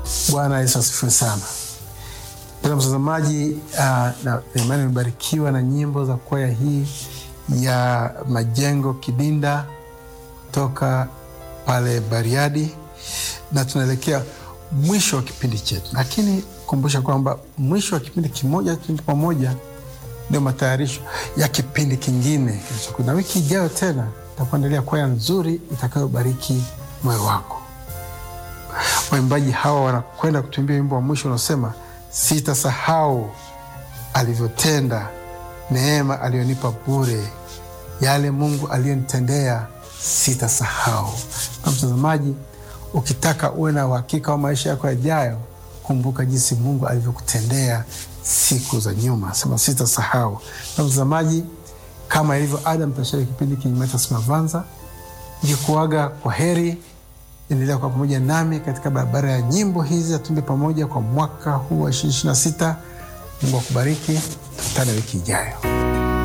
Bwana Yesu asifiwe sana. Mpendwa mtazamaji, uh, na imani imebarikiwa na nyimbo za kwaya hii ya Majengo Kidinda kutoka pale Bariadi, na tunaelekea mwisho wa kipindi chetu, lakini kumbusha kwamba mwisho wa kipindi kimoja tu pamoja ndio matayarisho ya kipindi kingine kilichokuja, na wiki ijayo tena takuandalia kwaya nzuri itakayobariki moyo wako. Waimbaji hawa wanakwenda kutuimbia wimbo wa mwisho unaosema sitasahau alivyotenda, neema aliyonipa bure, yale Mungu aliyonitendea sitasahau. Na mtazamaji, ukitaka uwe na uhakika wa maisha yako yajayo, kumbuka jinsi Mungu alivyokutendea siku za nyuma, sema sitasahau. Na mtazamaji, kama ilivyo ada, mtashiriki kipindi Kinyumacha Mavanza nikikuaga kwa heri. Endelea kwa pamoja nami katika barabara ya nyimbo hizi, atumbe pamoja kwa mwaka huu wa 2026. Mungu akubariki, tukutane wiki ijayo.